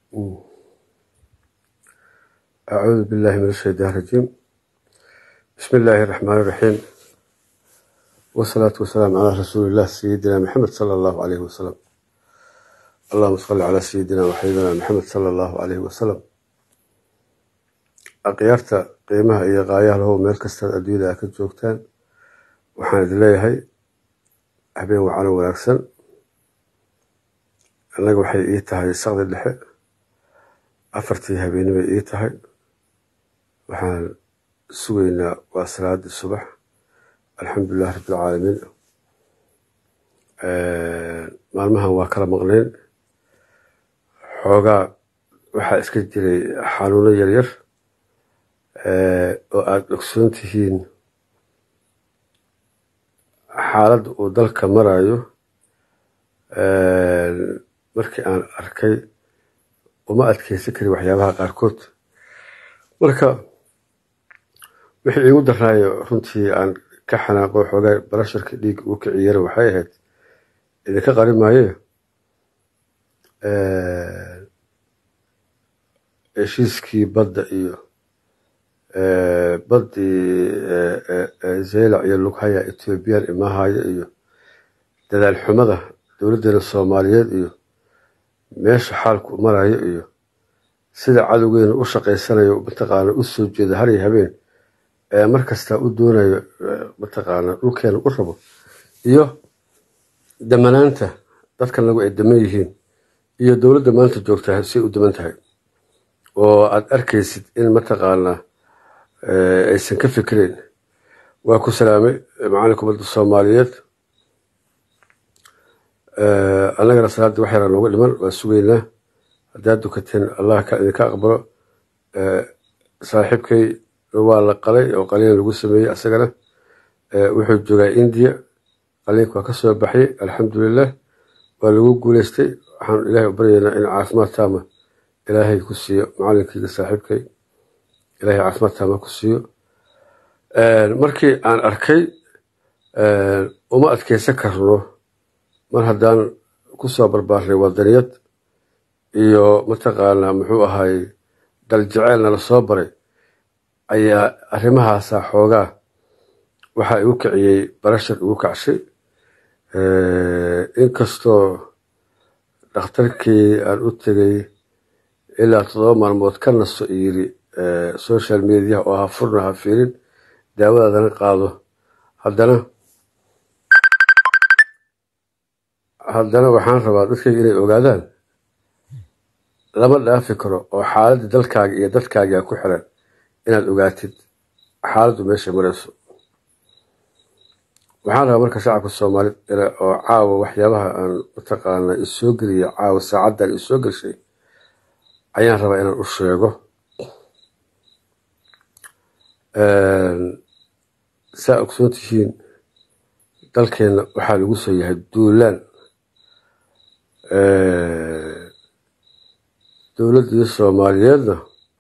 أعوذ بالله من الشيطان الرجيم بسم الله الرحمن الرحيم والصلاة والسلام على رسول الله سيدنا محمد صلى الله عليه وسلم اللهم صل على سيدنا وحبيبنا محمد صلى الله عليه وسلم akhyaarta qiimaha iyo qaayaha lahow meel kastaad adduunyada ka joogtaan waxaan idin leeyahay habeen wacano wanaagsan annaga waxay ii tahay saqdi dhexe afartii habeenibay ii tahay waxaan sugaynaa waa salaadii subax alxamdulilah rabbilcaalamiin maalmahan waa kala maqnayn xoogaa waxaa iska jiray xanuuno yaryar oo aada ogsoon tihiin xaaladda uu dalka marayo markii aan arkay uma adkeysan karin waxyaabaha qaarkood marka wixii iigu daraayo runtii aan ka xanaaqo xoogaa barasharka dhiig uu kiciyana waxay ahayd idinka qari maaye heshiiskii badda iyo baddii zeylac iyo lughaya ethoobiyan imahaya iyo dadaal xumada dowladdeena soomaaliyeed iyo meesha xaalku marayo iyo sida cadowgeena u shaqaysanayo mataqaana u soo jeeda hariyo habeen ee mar kastaa u doonayo mataqaana dhulkeena u rabo iyo damanaanta dadkan lagu ay daman yihiin iyo dowladda maanta joogtaa say u daman tahay oo aada arkaysid in mataqaanaa aysan ka fikreyn waa ku salaamay macalinka ummadda soomaaliyeed annagana salaaddii wax yaraa nooga dhiman waa sugaynaa haddaad dukateen allah idinka aqbalo saaxiibkay waa la qalay oo qaliin lagu sameeyey asagana wuxuu joogaa indiya qaliinka waa ka soo baxyay alxamdulilah waa lagu guuleystay waxaan ilaahay u baryaynaa in caafimaad taama ilaahay ku siiyo macalinkayga saaxiibkay ilaahay caafimaad taama ku siiyo markii aan arkay uma adkeysan karno mar haddaan ku soo barbaaray wadaniyad iyo mataqaanaa muxuu ahay daljeceelna la soo baray ayaa arrimahaasa xoogaa waxaa igu kiciyey barashar igu kacshay inkastoo dhakhtarkii aan u tegay ilaa toddoba maalmood ka naso yiri social mediaha oo ha furna ha fiirin daawadaadana qaado haddana haddana waxaan rabaa dadkayga inay ogaadaan lama dhaafi karo oo xaaladda dalkaaga iyo dadkaagaa ku xiran inaad ogaatid xaaladdu meesha marayso waxaan rabaa marka shacabka soomaaliyed oo caawa waxyaabaha aan mataqaana isoo geliya caawa saacaddan isoo gelshay ayaan rabaa inaan u sheego saa ogsoon tihiin dalkeenna waxaa lagu soo yahay duulaan dowladdii soomaaliyeedna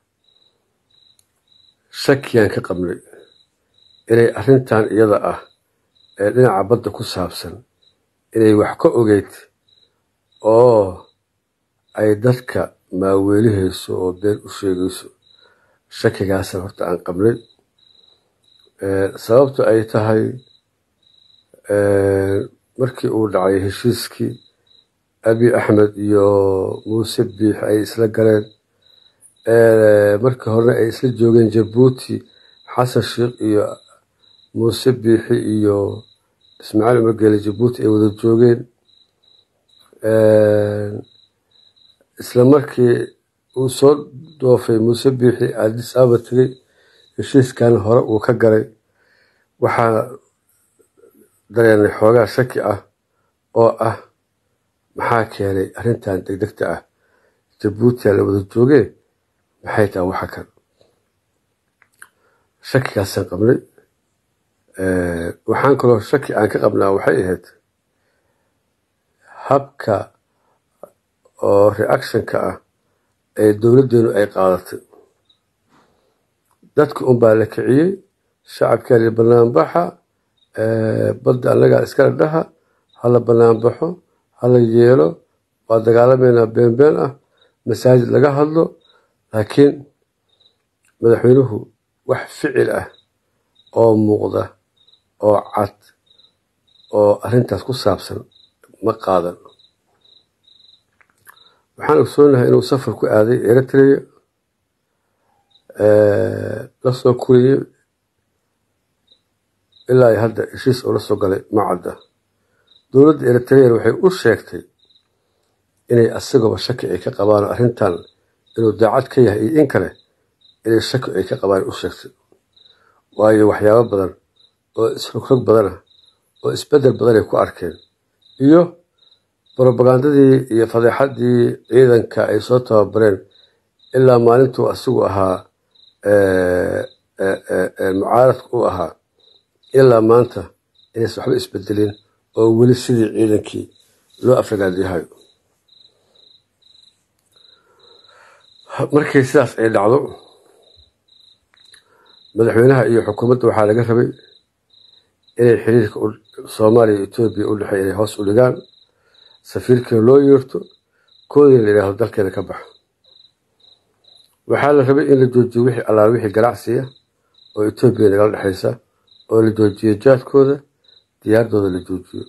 shakiyaan ka qabnay inay arrintan iyada ah ee dhinaca badda ku saabsan inay wax ka ogeyd oo ay dadka maaweelihayso oo been u sheegayso shakigaasan horta aan qabnay sababtu ay tahay markii uu dhacay heshiiskii abi axmed iyo muuse biix ay isla galeen markii horena ay isla joogeen jabuuti xasan sheikh iyo muuse biixi iyo ismaaciil umargeele jabuuti ay wada joogeen isla markii uu soo doofay muuse biixi addis ababa tegey heshiiskan hore uu ka galay waxaa dareenay xoogaa shaki ah oo ah maxaa keenay arrintan degdegta ah jabuutiya la wada joogee maxay tahay waxa kan shakigaasaan qabnay waxaan kaloo shaki aan ka qabnaa waxay ahayd habka oo reactionka ah ee dowladdeenu ay qaadatay dadka unbaa la kiciyey shacabkaa li banaanbaxa badda annagaa iskala dhaha hala banaanbaxo hala yeelo waa dagaalameynaa beenbeen ah masaajid laga hadlo laakiin madaxweynuhu wax ficil ah oo muuqda oo cad oo arrintaas ku saabsan ma qaadan waxaan ogsoonahay inuu safar ku aaday eritrea la soo kuriyey ilaa iyo hadda heshiis oo la soo galay ma cadda dowladda eritrean waxay u sheegtay inay asagooba shaki ay ka qabaan arrintan inuu daacad ka yahay iyo in kale inay shaki ay ka qabaan u sheegtay waayo waxyaabo badan oo isrogrog badan ah oo isbedel badan ay ku arkeen iyo brobagandadii iyo fadeexadii ciidanka ay soo tababareen ilaa maalintuu asigu ahaa mucaaradka u ahaa ilaa maanta inaysan waxba isbedelin oo weli sidii ciidankii loo afragaadiyahayo markii sidaas ay dhacdo madaxweynaha iyo xukuumadda waxaa laga rabay inay xiriirka soomaaliya iyo etoobiya u dhexeey inay hoos u dhigaan safiirkiina loo yeerto koodina la yidhaahdo dalkeeda ka baxa waxaa la rabay in la joojiyo wixii allaal wixii ganacsiya oo etoobiya nagala dhexaysa oo la joojiyo jaadkooda diyaaradooda la joojiyo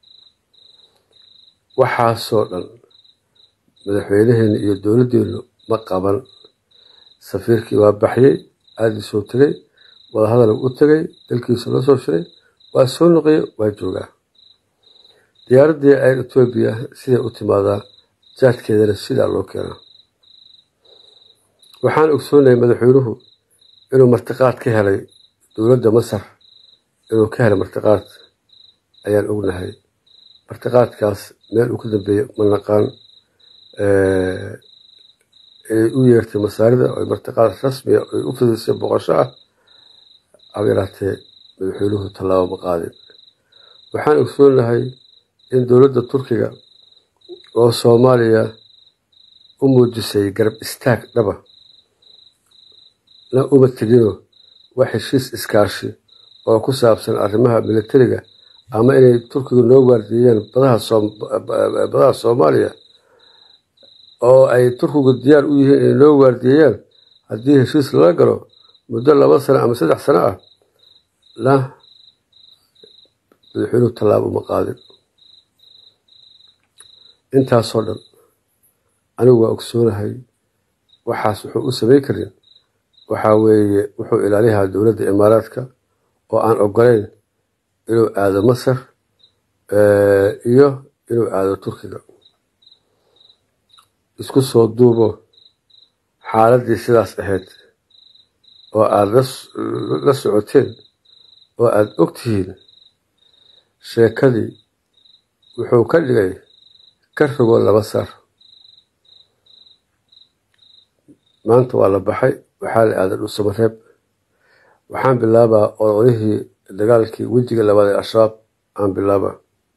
waxaasoo dhan madaxweynaheena iyo dowladdeenu ma qaban safiirkii waa baxyey aadiisuu tegay wadahadal u tegay dalkiisu la soo shiray waa soo noqoye waa joogaa diyaaraddii ayr etoobiya siday u timaadaa jaadkeedana sidaa loo keenaa waxaan ogsoonahay madaxweynuhu inuu martiqaad ka helay dowladda masar inuu ka helay martiqaad ayaan ognahay martiqaadkaas meel uu ka dambeeyey ma naqaan ay u yeertay masaarida oo martiqaad rasmiya ay u fidisay boqosho ah haba yaraatee madaxweynuhu tallaabo ma qaadin waxaan ogsoonahay in dowladda turkiga oo soomaaliya u muujisay garab istaag dhaba na uma tegino wax heshiis iskaashi oo ku saabsan arrimaha militariga ama inay turkigu noo waardiiyeen badaha soomaaliya oo ay turkigu diyaar u yihiin inay noo waardiiyeen haddii heshiis lala galo muddo laba sano ama saddex sano ah na madaxweynuhu tallaabo uma qaadin intaasoo dhan anigu waa ogsoonahay waxaas wuxuu u samayn karin waxaa weeye wuxuu ilaaliyahaa dowladda imaaraadka oo aan ogolayn inuu aado masar iyo inuu aado turkiga isku soo duubo xaaladdii sidaas ahayd oo aada la socoteen oo aada og tihiin sheekadii wuxuu ka dhigay ka rogo laba sar maanta waa la baxay waxaa la aaday dhulsamareeb waxaan bilaabaa odolihii dagaalkii wejiga labaad ee al-shabaab aan bilaabaa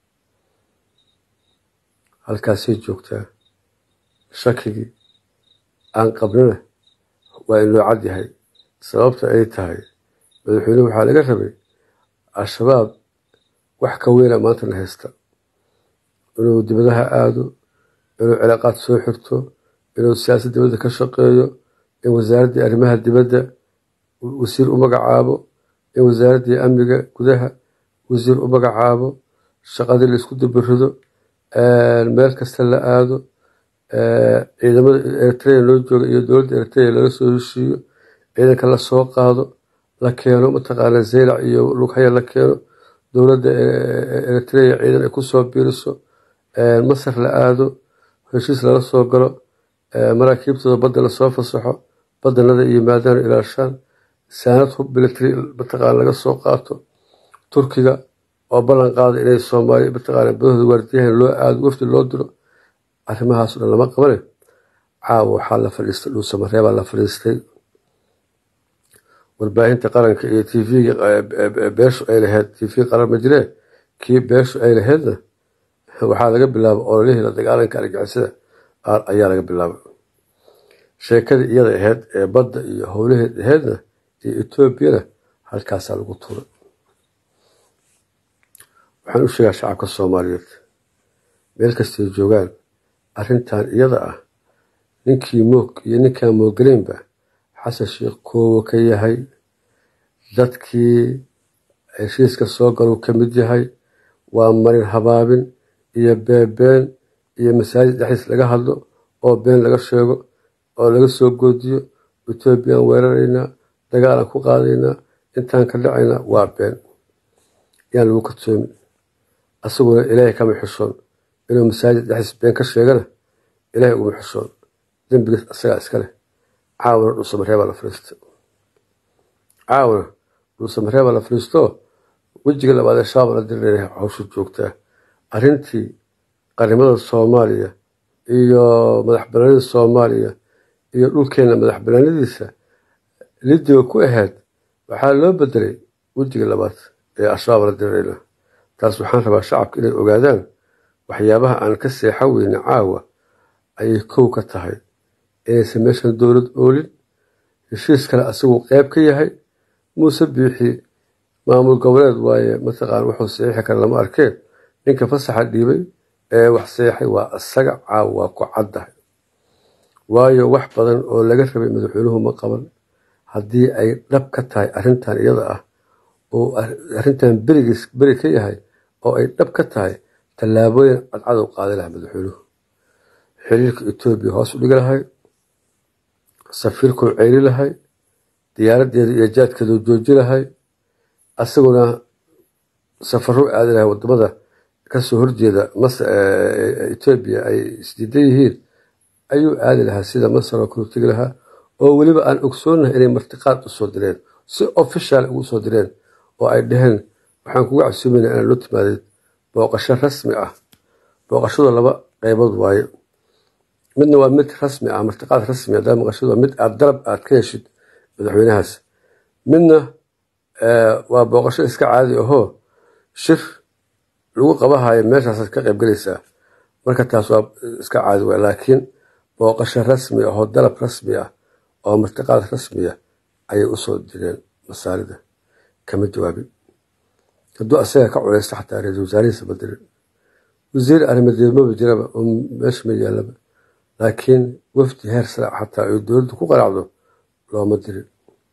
halkaasay joogtaa shakigii aan qabnana waa inoo cad yahay sababta ay tahay madaxweynuhu waxaa laga rabay al-shabaab wax ka weyna maantana haysta inuu dibadaha aado inuu cilaaqaad soo xirto inuu siyaasad dibadda ka shaqeeyo in wasaaraddii arrimaha dibadda wasiir u magacaabo in wasaaraddii amniga gudaha wasiir u magacaabo shaqadii la isku dabarido meel kasta la aado ciidamada eritrea loo jooga iyo dowladda eritrea lala soo heshiiyo ciidanka la soo qaado la keeno mataqaana zeylac iyo lughaya la keeno dowladda eritrea ciidan ay kusoo biiriso masar la aado heshiis lala soo galo maraakiibtooda badda lasoo fasaxo badanada iyo maadaana ilaashaan saanad hub military mataqaana laga soo qaato turkiga oo ballan qaada inay soomaaliya mataqaana badahooda waardiyahan loo aado wafdi loo diro arrimahaas o dhan lama qabane caawa waxaa la fadhiistay dhuusamareebaa la fadhiistay warbaahinta qaranka iyo t v-ga beeshu ay laheyd t v qaran ma jiree kii beeshu ay laheydna waxaa laga bilaaba ololihii la dagaalanka argixisada ayaa laga bilaaba sheekadii iyada aheyd ee badda iyo howlaheed aheydna iyo etoobiyana halkaasaa lagu turay waxaan u sheegaa shacabka soomaaliyeed meel kastay joogaan arrintan iyada ah ninkii moog iyo ninkaan moogaleynba xasan sheikh koowo ka yahay dadkii heshiiska soo galuu ka mid yahay waa marin habaabin iyo beebeen iyo masaajid dhexdiis laga hadlo oo been laga sheego oo laga soo goodiyo etoobiyaan weeraraynaa dagaalaan ku qaadaynaa intaan ka dhacaynaa waa been yaan lagu kadsoomin asaguna ilaahay kama xishoon inuu masaajid dhexdiis been ka sheegana ilaahay uguma xishoon dembigiis asagaa iska leh caawana dhuusamareebaa la fariista caawana dhuusamareebaa la fariistoo wejiga labaad ee shaaba la diriraya hawsha joogtaa arrintii qarnimada soomaaliya iyo madax banaanida soomaaliya iyo dhulkeena madax banaanadiisa lidiga ku ahayd waxaa loo bedelay wejiga labaad ee al-shabaab la dirirayna taas waxaan rabaa shacabka inay ogaadaan waxyaabaha aan ka seexan weyne caawa ayay kow ka tahay inaysan meeshan dowlad oolin heshiis kale asaguu qeyb ka yahay muuse biixi maamul goboleed waaye mataqaan wuxuu saxiixi kara lama arkeen ninka fasaxa dhiibay ee wax saxiixay waa isaga caawa waa ku caddahay waayo wax badan oo laga rabay madaxweynuhu ma qaban haddii ay dhab ka tahay arrintan iyada ah oo arrintan berigiis beri ka yahay oo ay dhab ka tahay tallaabooyin cadcadow qaaday lahaa madaxweynuhu xiriirka etoobiya hoos u dhigi lahay safiirkuu ceyri lahay diyaaradeeda iyo jaadkeedu jooji lahay asaguna safaruu aadi lahay wadamada kasoo horjeeda etoobiya ay isdiidan yihiin ayuu aadi lahaa sida masar oo kale tegi lahaa oo weliba aan ogsoonahay inay martiqaad usoo direen si official ugu soo direen oo ay dhaheen waxaan kugu casuumayna inaan loo timaadeed booqasho rasmi ah booqashadu laba qeybood waaye midna waa mid rasmi ah martiqaad rasmi hadaa maqashadu waa mid aad dalab aad ka heshid madaxweynahaas midna waa booqasho iska caadi ahoo shir lagu qabahayo meeshaasaad ka qaybgelaysaa marka taas waa iska caadi waay laakiin booqasho rasmi ahoo dalab rasmi ah oo martiqaad rasmiya ayay usoo direen masaalida kama jawaabin hadduu asaga ka culeysta xataa ra-isul wasaarihiisa ma dirin wasiir arrimadeed maba jiraba oo meesha ma yaalaba laakiin wafdi heer sare xataa ay dowladdu ku qanacdo looma dirin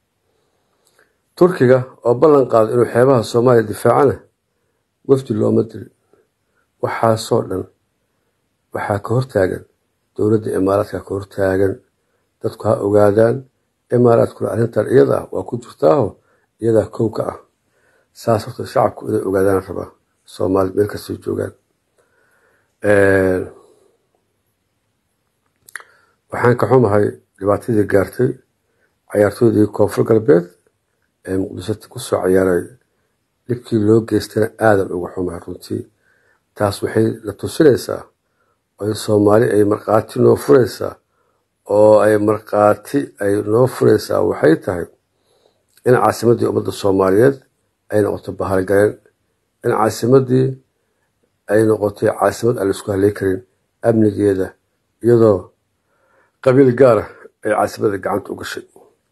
turkiga oo ballan qaado inuu xeebaha soomaaliya difaacana wafdi looma dirin waxaasoo dhan waxaa ka hortaagan dowladda imaaraadka ka hortaagan dadku ha ogaadaan imaaraadkuna arrintan iyada ah waa ku jirtaaho iyadaa kow ka ah saas horta shacabku inay ogaadaan rabaa soomaali meel kastay joogaan waxaan ka xumahay dhibaatadii gaartay cayaartooydii koonfur galbeed ee muqdisho kusoo ciyaaray dhibkii loo geystana aadan uga xumahay runtii taas waxay la tusinaysaa oo soomaali ay markhaati noo furaysaa oo ay markhaati ay noo furaysaa waxay tahay in caasimaddii ummadda soomaaliyeed ay noqoto bahalgaleen in caasimaddii ay noqotay caasimad aan laisku haley karin amnigeeda iyadoo qabiil gaara ay caasimadda gacanta u gashay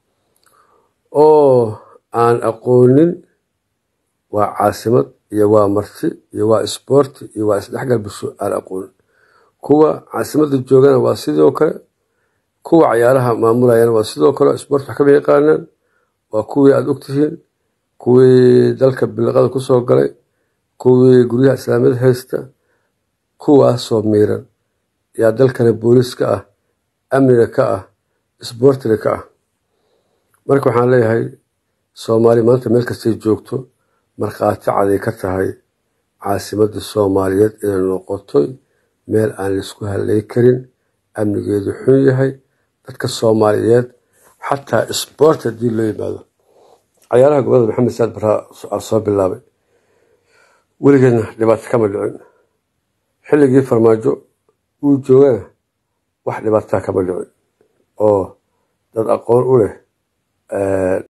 oo aan aqoonin waa caasimad iyo waa marti iyo waa isboorti iyo waa isdhexgal bulsho aan aqoonin kuwa caasimadda joogana waa sidoo kale kuwa cayaaraha maamulayana waa sidoo kale isboort wax kama yaqaanaan waa kuwii aada ogtihiin kuwii dalka biliqada kusoo galay kuwii guryaha islaamiyad haysta kuwaasoo miiran yaa dalkana booliis ka ah amniga ka ah isboortiga ka ah marka waxaan leeyahay soomaali maanta meel kastay joogto markhaati caday ka tahay caasimadda soomaaliyeed inay noqotoy meel aan laisku haley karin amnigeedu xun yahay dadka soomaaliyeed xataa isboort haddii loo yimaado cayaaraha gobolada maxamed saad baraa soo bilaabay weligeedna dhibaato kama dhicin xilligii farmaajo uu joogana wax dhibaataa kama dhicin oo dad aqoon u leh